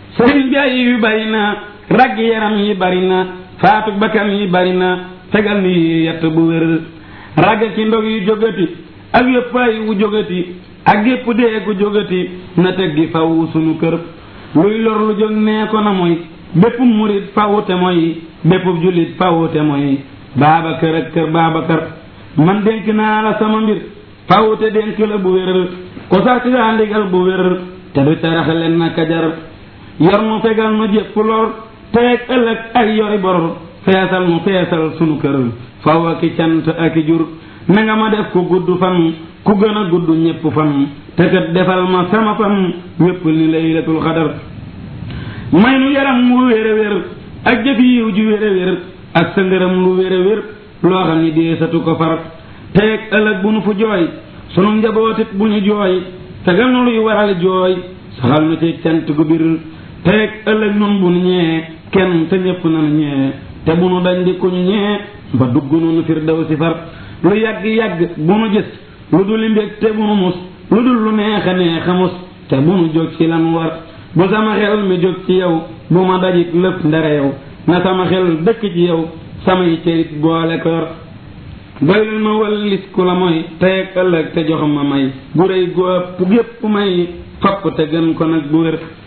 sëriñ bi ay yu bari na ragg yaram yi bari na faatu bakkan yi bari na tegal ni yett bu wér ragg ci ndog yu jógati ak yëpp ay wu jógati ak yëpp dee gu jógati na teggi faw sunu kër luy lor lu jóg nee ko na mooy bépp murit fawute mooy bépp jullit fawute mooy Baabakar ak kër Baabakar man dénk naa la sama mbir fawute dénk la bu wér ko sax ci daa ndigal bu wér te du tarax leen na kajar yor mu fegal nu jépp lor teeg ëllëg ay yori bor feesal mu feesal sunu kër faw ak i cant ak i jur na nga ma def ku gudd fan ku gën a gudd ñépp fan te kat defal ma sama fan wépp ni laylatul xadar may nu yaram wu wér a wér ak jëf yiw ju wér a wér ak sa ngërëm lu wér a wér loo xam ni deesatu ko far teeg ëllëg bu nu fu jooy sunu njabootit bu ñu jooy tegal nu luy waral jooy saxal nu ci cant gu bir teeg ëllëg nun bu nu ñee kenn te ñépp nanu ñee te bu nu dañ di ku ñu ñee ba dugg nu firdaw si far lu yàgg yàgg bu nu gis lu dul mbég te bu nu mus lu dul lu neex a neex a mus te bu nu jóg ci lan war bu sama xel mi jóg ci yow bu ma dajit lëf ndare yow na sama xel dëkk ci yow samay cërit boole ko yor doylul ma wallis ku la mooy teeg ëllëg te jox ma may bu rëy gu ëpp gépp may fopp te gën ko nag bu wér